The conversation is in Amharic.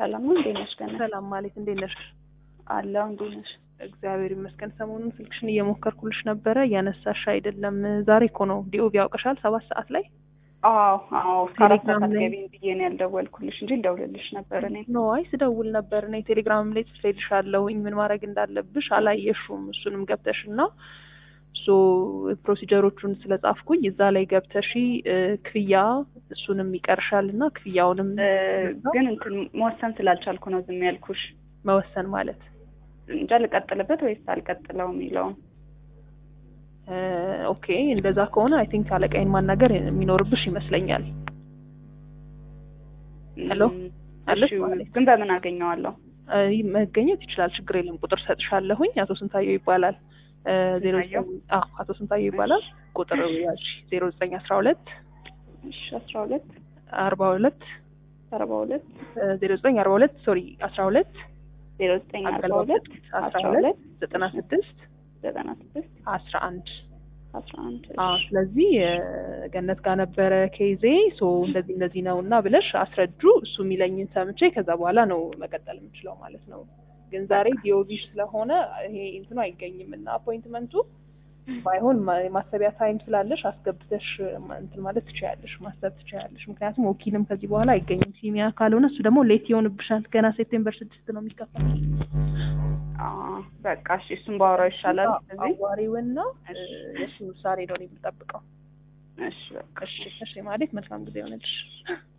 ሰላም ነው። እንዴት ነሽ? ገና ሰላም ማለት እንዴት ነሽ? አለው። እንዴት ነሽ? እግዚአብሔር ይመስገን። ሰሞኑን ስልክሽን እየሞከርኩልሽ ነበረ እያነሳሽ አይደለም። ዛሬ እኮ ነው ዲኦቪ ያውቅሻል ሰባት ሰዓት ላይ አዎ አዎ። እስከ አራት ቴሌግራም ሰዓት ላይ- ገቢን ብዬ ነው ያልደወልኩልሽ እንጂ እንደውልልሽ ነበር እኔ። ኖ አይ ስደውል ነበር እኔ ቴሌግራም ላይ ጽፌልሻለሁኝ ምን ማድረግ እንዳለብሽ አላየሽውም። እሱንም ገብተሽ እና ሶ ፕሮሲጀሮቹን ስለጻፍኩኝ እዛ ላይ ገብተሽ እ፣ ክፍያ እሱንም ይቀርሻል እና ክፍያውንም እ፣ ግን እንትን መወሰን ስላልቻልኩ ነው ዝም ያልኩሽ። መወሰን ማለት እንጃ ልቀጥልበት ወይስ አልቀጥለው የሚለውን እ፣ ኦኬ እንደዛ ከሆነ አይ ቲንክ አለቃይን ማናገር የሚኖርብሽ ይመስለኛል። ሄሎ? እም፣ አለሽ እሺ፣ ማለት? ግን በምን አገኘዋለሁ? እ፣ መገኘት ይችላል፣ ችግር የለም። ቁጥር ሰጥሻለሁኝ። አቶ ስንታየው ይባላል። እ፣ ዜሮ ስንታየው? ዘጠኝ አዎ፣ አቶ ስንታየው ይባላል። ቁጥር ያዥ ዜሮ ዘጠኝ አስራ ሁለት እሺ፣ አስራ ሁለት አርባ ሁለት አርባ ሁለት ዜሮ ዘጠኝ አርባ ሁለት ሶሪ አስራ ሁለት ዜሮ ዘጠኝ አርባ አገልግሎት ሁለት አስራ አስራ ሁለት ሁለት ዘጠና ስድስት ዘጠና ስድስት አስራ አንድ አስራ አንድ አዎ ስለዚህ እ፣ ገነት ጋር ነበረ ኬዜ ሶ እንደዚህ እንደዚህ ነው እና ብለሽ አስረጁ። እሱ የሚለኝን ሰምቼ ከዛ በኋላ ነው መቀጠል የምችለው ማለት ነው። ግን ዛሬ ዲኦቪ ስለሆነ ይሄ እንትኑ አይገኝም እና አፖይንትመንቱ ባይሆን ማ- የማሰቢያ ታይም ስላለሽ አስገብተሽ ማ- እንትን ማለት ትችያለሽ፣ ማሰብ ትችያለሽ። ምክንያቱም ወኪልም ከዚህ በኋላ አይገኝም ሲሚያ ካልሆነ እሱ ደግሞ ሌት ይሆንብሻል። ገና ሴፕቴምበር ስድስት ነው የሚከፈል። አዎ፣ በቃ እሺ፣ እሱን ባወራው ይሻላል። ስለዚህ አዋሪውና እሺ። የእሱ ውሳኔ ነው እኔ የምጠብቀው። እሺ፣ በቃ እሺ እሺ ማለት መልካም ጊዜ ይሆንልሽ።